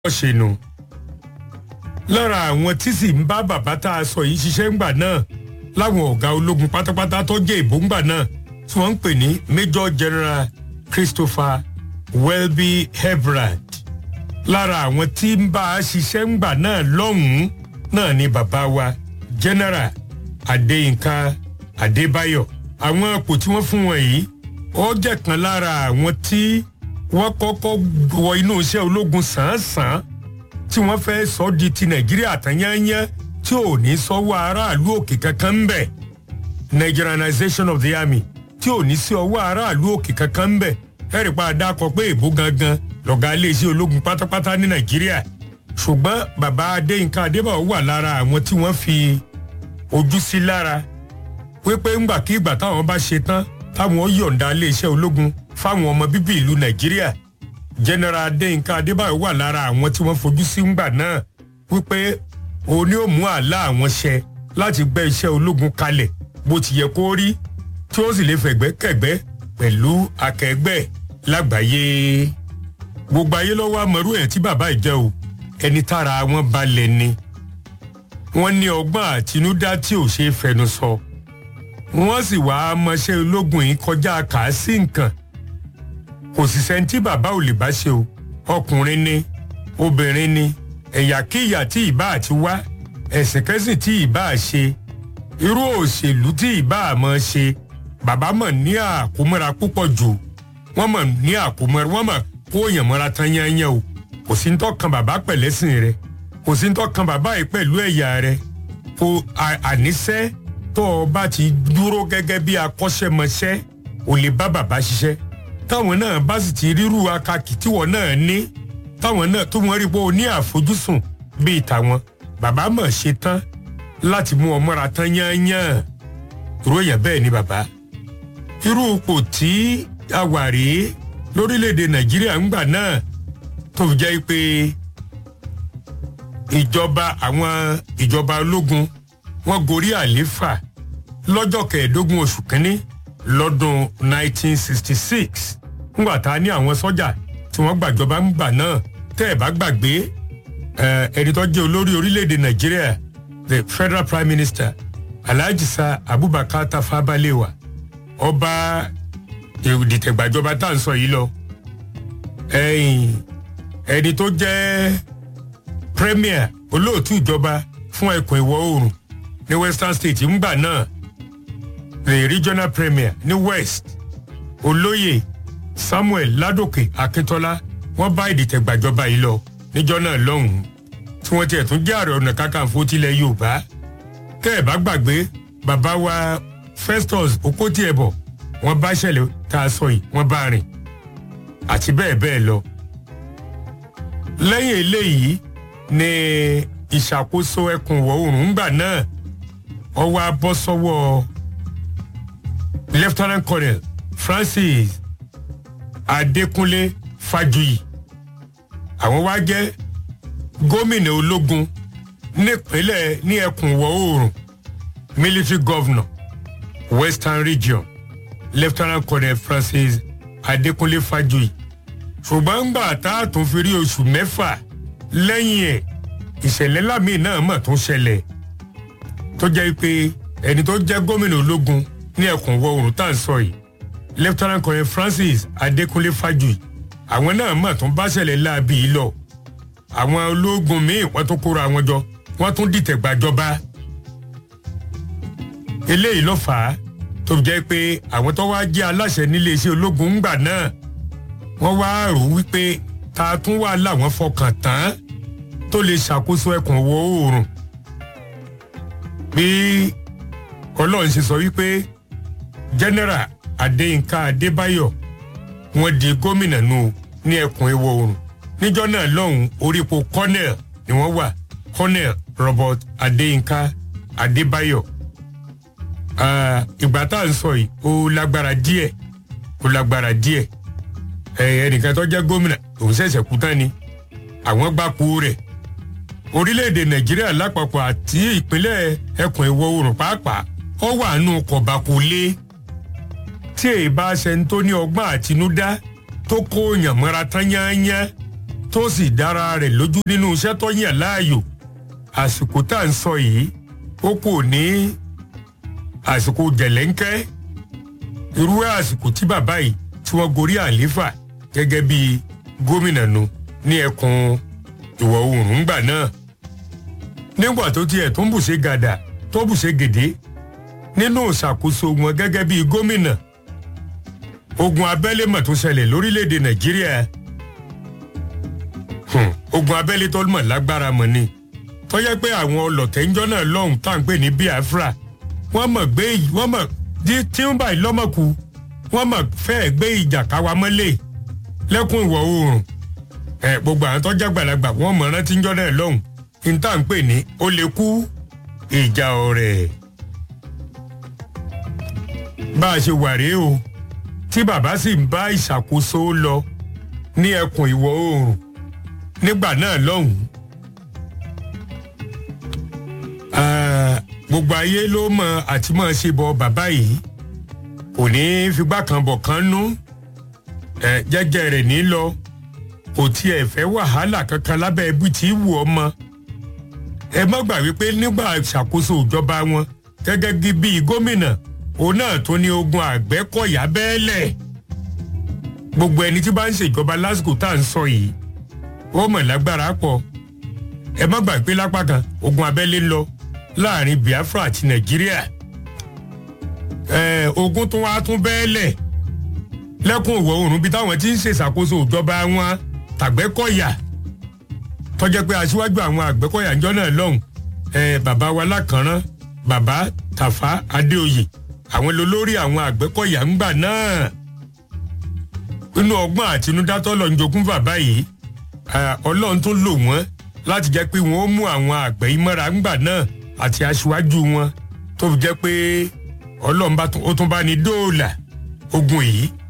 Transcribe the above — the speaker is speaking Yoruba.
ṣe nu lára àwọn tí sì ń bá bàbá tá a sọ yìí ṣiṣẹ́ ńgbà náà láwọn ọ̀gá ológun pátápátá tó jẹ́ ìbò ńgbà náà tí wọ́n ń pè ní Major General Christopher Welby Hebrard lára àwọn tí ń bá a ṣiṣẹ́ ńgbà náà lọ́hùn-ún náà ni bàbá wa General Adéyínká Adébáyọ̀ àwọn ipò tí wọ́n fún wọn yìí ó jẹ́ kan lára àwọn tí wọ́n kọ́kọ́ wọ inú iṣẹ́ ológun sàn-án-sàn tí wọ́n fẹ́ sọ di ti Nàìjíríà tán yányán tí ò ní sọ́wọ́ aráàlú òkè kankan ń bẹ̀ Nigerianization of the army tí ò ní sí ọwọ́ aráàlú òkè kankan ń bẹ̀ ẹ̀rì pa àdàkọ pé èbó gangan lọ̀gá iléeṣẹ́ ológun pátápátá ní Nàìjíríà ṣùgbọ́n bàbá Adéyínká Adébáyọ̀ wà lára àwọn tí wọ́n fi ojú sí lára wípé ńgbàkigbà táwọn bá ṣe tán táwọn yọ̀ǹda iléeṣẹ́ ológun fáwọn ọmọ bíbí ìlú Nàìjíríà General Adéyínká Adébáyọ̀ wà lára àwọn tí wọ́n fojú sí ńgbà náà wípé òní ò mú àlá àwọn ṣẹ láti gbé iṣẹ́ ológun kalẹ̀ bó ti yẹ kó rí tí ó sì lè fẹ̀gbẹ́kẹ̀gbẹ́ pẹ̀lú akẹgbẹ́ lágbàáyé gbogbo ayé lọ́wọ́ àmọ́rú ẹ̀ tí bàbá ìjẹ́ o ẹni tára wọn balẹ̀ ni wọ́n ní ọgbọ́n àtinúdá tí ò ṣeé fẹnu sọ wọ́n sì wá mọṣẹ́ ológun yìí kọjá kà sí nǹkan kò sì sẹ́ni tí bàbá ò lè bá ṣe o ọkùnrin ni obìnrin ni ẹ̀yà kíyà tí ìbá àti wá ẹ̀sìn kẹ́sìn tí ìbá ṣe irú òṣèlú tí ìbá mọ̀ ṣe bàbá mọ̀ ní àkómọ́ra púpọ̀ jù wọ́n mọ̀ ní àkómọ́ra wọ́n mọ̀ kó èèyàn mọ́ra tán yányán o kò sí ń tọ́kan bàbá pẹ̀lẹ́sìn rẹ kò sí ń tọ́kan bàbá yìí pẹ̀lú ẹ̀yà rẹ kò àníṣẹ́ tó o bá ti dúró gẹ́gẹ́ bí akọ́ṣẹ́mọṣẹ́ ò lè bá bàbá ṣiṣẹ́ táwọn náà bá sì ti ríru akakì tíwọ́ náà ní táwọn náà tó wọ́n rí pé o ní àfojúsùn bíi tàwọn bàbá mọ̀ ṣe tán láti mú ọmọra tán yányán irú èèyàn bẹ́ẹ̀ ni bàbá irú ipò tí a wà rèé lórílẹ̀‐èdè nàìjíríà ńgbà náà tó fi jẹ́ pé ìjọba àwọn ìjọba ológun wọ́n gorí àléfà lọ́jọ́ kẹẹ̀ẹ́dógún oṣù kínní lọ́dún 1966 ńgbà tá a ní àwọn sọ́jà tí wọ́n gbàjọba ńgbà náà tẹ́ ẹ̀ bá gbàgbé ẹni tó jẹ́ olórí orílẹ̀‐èdè nàìjíríà the federal prime minister alhaji sa abubakar tafa balewa ọba ìdìtẹ̀gbàjọba tá à ń sọ yìí lọ ẹni tó jẹ́ premier olóòtú ìjọba fún ẹkùn ìwọ̀ oòrùn ní western state ńgbà náà the regional premier ní west olóyè samuel ládòkè akíntọ́lá wọ́n bá ìdìtẹ̀gbàjọba yìí lọ níjọ́ náà lọ́hùn-ún tí wọ́n tiẹ̀ tún jẹ́ ààrẹ ọ̀nà kakanfò tilẹ̀ yorùbá tẹ́ ẹ̀ bá gbàgbé bàbá wa festus okotiẹ̀bọ̀ wọ́n bá ṣẹlẹ̀ tá a sọ yìí wọ́n bá rìn àti bẹ́ẹ̀ bẹ́ẹ̀ lọ. lẹ́yìn eléyìí ni ìṣàkóso ẹkùn ìwọ̀ oòrùn ńgbà náà ó wá bọ́ sọ́wọ́ lieutenant colonel francis adékúnlé fájuyì àwọn wá jẹ́ gómìnà ológun nípínlẹ̀ ní ẹkùn ìwọ̀ oòrùn military governor western region lieutenant colonel francis adékúnlé fájuyì ṣùgbọ́n ńgbà tá a tún fi rí oṣù mẹ́fà lẹ́yìn ẹ̀ ìṣẹ̀lẹ̀ lámì náà mọ̀ tún ṣẹlẹ̀ tó jẹ́ pé ẹni tó jẹ́ gómìnà ológun ní ẹkùn ìwọ̀ oòrùn tá à ń sọ yìí lieutenant colonel francis adékúnlé fájuyì àwọn náà mọ̀ tún bá ṣẹlẹ̀ láabi yìí lọ àwọn ológun míì wọ́n tún kóra wọn jọ wọ́n tún dìtẹ̀ gbàjọba eléyìí ló fà á tó jẹ́ pé àwọn tó wá jẹ́ aláṣẹ nílé iṣẹ́ ológun ńgbà náà wọ́n wá rò wípé ta tún wà láwọn fọkàn tán tó lè ṣàkóso ẹkùn wo oòrùn bí ọlọ́run ṣe sọ wípé general adéyínká adébáyọ̀ wọ́n di gómìnà nù ní ẹkùn ìwọ̀ oòrùn níjọ́ náà lọ́hùn orípo colonel ni wọ́n wà colonel robert adéyínká adébáyọ̀ ìgbà tá à ń sọ yìí ó lágbára díẹ̀ ó lágbára díẹ̀ ẹnìkan tó jẹ́ gómìnà òun ṣẹ̀ṣẹ̀ kú tán ni àwọn gbapò rẹ̀ orílẹ̀-èdè nàìjíríà lápapọ̀ àti ìpínlẹ̀ ẹkùn ìwọ̀ oòrùn pàápàá ó wà nù kọ̀bákulé tí èyí bá ṣe ń tó ní ọgbọ́n àtinúdá tó kó yàn mọ́ra tán yányán tó sì dára rẹ̀ lójú nínú iṣẹ́ tó yàn láàyò àsìkò tá à ń sọ yìí ó kò ní àsìkò jẹ̀lẹ́ńkẹ́ irú àsìkò tí bàbá yìí tí wọ́n gorí àlééfà gẹ́gẹ́ bí gómìnà nu ní ẹkùn ìwọ̀ oòrùn ńgbà náà nígbà tó tiẹ̀ tó ń bùṣe gàdà tó bùṣe gèdè nínú ìṣàkóso wọn gẹ́gẹ́ bí gómìnà ogun abẹ́lé mọ̀ tó ṣẹlẹ̀ lórílẹ̀‐èdè nàìjíríà ogun abẹ́lé tó mọ̀ lágbára mọ̀ ni tó yẹ pé àwọn ọlọ̀tẹ̀ńjọ́ náà lọ́hùn tá à ń pè ní biafra wọ́n mọ̀ gbé wọ́n mọ̀ tí ń báyìí lọ́mọ̀kù wọ́n mọ̀ fẹ́ẹ́ gbé ìjà káwa mọ́lẹ̀ lẹ́kùn ìwọ̀ oòrùn ẹ̀ gbogbo àwọn tó jágbàlagbà wọ́n mọ̀ rántí ńjọ́ náà lọ́hùn ní tá à ń pè ní ó lè kú ìjà ọ̀rẹ́ bá a ṣe wà rèé o tí bàbá sì ń bá ìṣàkóso lọ ní ẹkùn ìwọ̀ oòrùn nígbà náà lọ́hùn. gbogbo ayé ló mọ àti mọ̀ ṣe bọ bàbá yìí kò ní í figbá kan bọ̀ kan nú jẹ́jẹ́ rẹ̀ ní lọ kò tiẹ̀ fẹ́ wàhálà kankan lábẹ́ ibi tí wù ọ́ mọ́ ẹ má gbà wípé nígbà ìṣàkóso ìjọba wọn gẹ́gẹ́ bí gómìnà òun náà tó ní ogun àgbẹ̀kọ̀yà bẹ́ẹ̀lẹ̀ gbogbo ẹni tí bá ń ṣèjọba lásìkò tá à ń sọ yìí ó mọ̀ lágbára pọ̀ ẹ má gbà pé lápá kan ogun abẹ́lé ń lọ láàrin biafra àti nàìjíríà ẹ ogun tó wá tún bẹ́ẹ̀lẹ̀ lẹ́kùn ìwọ̀ oòrùn bí táwọn ti ń ṣèṣàkóso ìjọba wọn tàgbẹ́kọ̀yà tọ́jẹ́ pé aṣíwájú àwọn àgbẹ̀kọ̀yà ńjọ́ náà lọ́hùn ẹ bàbá wa lákànrán bàbá tàfá adéoyè àwọn lolórí àwọn àgbẹ̀kọ̀yà ńgbà náà inú ọgbọ́n àtinúdá tọ́lọ̀ ń jogún bàbá yìí ọlọ́run tún lò wọ́n láti jẹ́ pé wọ́n ó mú àwọn àgbẹ̀ ìmọ̀ra ńgbà náà àti aṣíwájú wọn tó fi jẹ́ pé ọlọ́run ó tún bá ní dóòlà ogun yìí